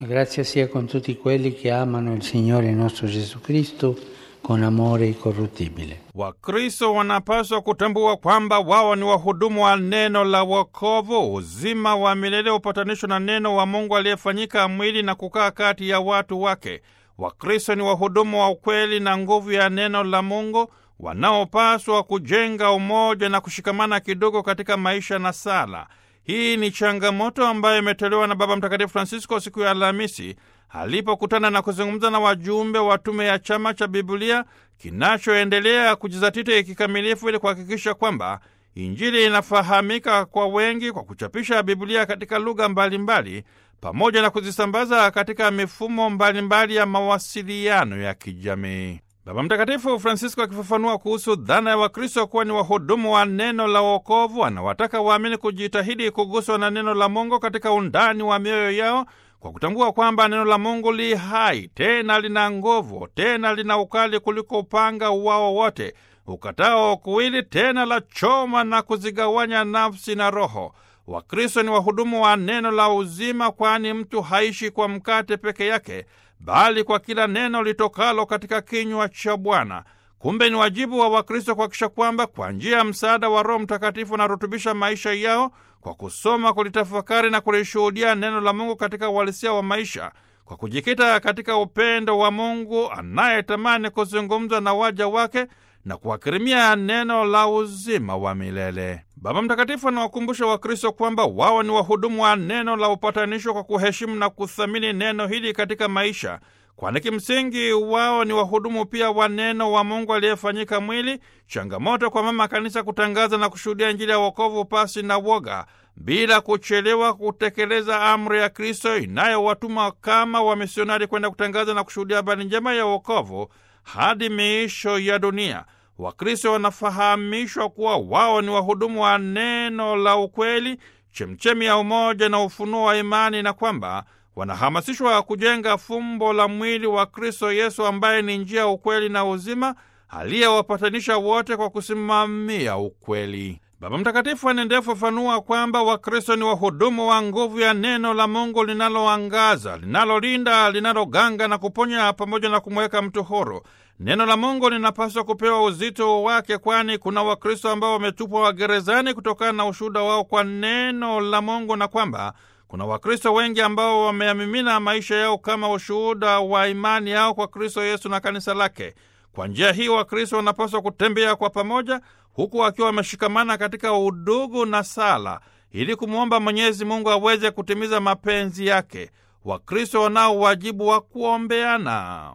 Grazia sia con tutti quelli che amano il Signore nostro Gesù Cristo con amore incorruttibile. Wakristo wanapaswa kutambua kwamba wao ni wahudumu wa neno la wokovu, uzima wa milele, upatanisho na neno wa Mungu aliyefanyika mwili na kukaa kati ya watu wake. Wakristo ni wahudumu wa ukweli na nguvu ya neno la Mungu wanaopaswa kujenga umoja na kushikamana kidogo katika maisha na sala. Hii ni changamoto ambayo imetolewa na Baba Mtakatifu Francisco siku ya Alhamisi alipokutana na kuzungumza na wajumbe wa tume ya chama cha Biblia kinachoendelea kujizatiti kikamilifu ili kuhakikisha kwamba Injili inafahamika kwa wengi kwa kuchapisha Biblia katika lugha mbalimbali pamoja na kuzisambaza katika mifumo mbalimbali ya mawasiliano ya kijamii. Baba Mtakatifu Francisco akifafanua kuhusu dhana ya Wakristo kuwa ni wahudumu wa neno la wokovu, anawataka waamini kujitahidi kuguswa na neno la Mungu katika undani wa mioyo yao kwa kutambua kwamba neno la Mungu li hai, tena lina nguvu, tena lina ukali kuliko upanga uwao wote ukatao kuwili, tena la choma na kuzigawanya nafsi na roho. Wakristo ni wahudumu wa neno la uzima, kwani mtu haishi kwa mkate peke yake bali kwa kila neno litokalo katika kinywa cha Bwana. Kumbe ni wajibu wa Wakristo kuhakikisha kwamba kwa njia ya msaada wa Roho Mtakatifu wanarutubisha maisha yao kwa kusoma, kulitafakari na kulishuhudia neno la Mungu katika uhalisia wa maisha, kwa kujikita katika upendo wa Mungu anayetamani kuzungumza na waja wake na kuwakirimia neno la uzima wa milele. Baba Mtakatifu anawakumbusha Wakristo kwamba wao ni wahudumu wa neno la upatanisho kwa kuheshimu na kuthamini neno hili katika maisha, kwani kimsingi wao ni wahudumu pia wa neno wa Mungu aliyefanyika mwili. Changamoto kwa Mama Kanisa kutangaza na kushuhudia Injili ya wokovu pasi na woga, bila kuchelewa kutekeleza amri ya Kristo inayowatuma kama wamisionari kwenda kutangaza na kushuhudia habari njema ya wokovu hadi miisho ya dunia. Wakristo wanafahamishwa kuwa wao ni wahudumu wa neno la ukweli, chemchemi ya umoja na ufunuo wa imani, na kwamba wanahamasishwa kujenga fumbo la mwili wa Kristo Yesu ambaye ni njia, ukweli na uzima, aliyewapatanisha wote kwa kusimamia ukweli. Baba Mtakatifu anaendelea kufafanua kwamba Wakristo ni wahudumu wa nguvu ya neno la Mungu linaloangaza, linalolinda, linaloganga na kuponya, pamoja na kumweka mtu huru. Neno la Mungu linapaswa kupewa uzito wake, kwani kuna Wakristo ambao wametupwa wagerezani kutokana na ushuhuda wao kwa neno la Mungu, na kwamba kuna Wakristo wengi ambao wameyamimina maisha yao kama ushuhuda wa imani yao kwa Kristo Yesu na kanisa lake. Kwa njia hii Wakristo wanapaswa kutembea kwa pamoja huku wakiwa wameshikamana katika udugu na sala ili kumwomba Mwenyezi Mungu aweze kutimiza mapenzi yake. Wakristo wanao wajibu wa kuombeana.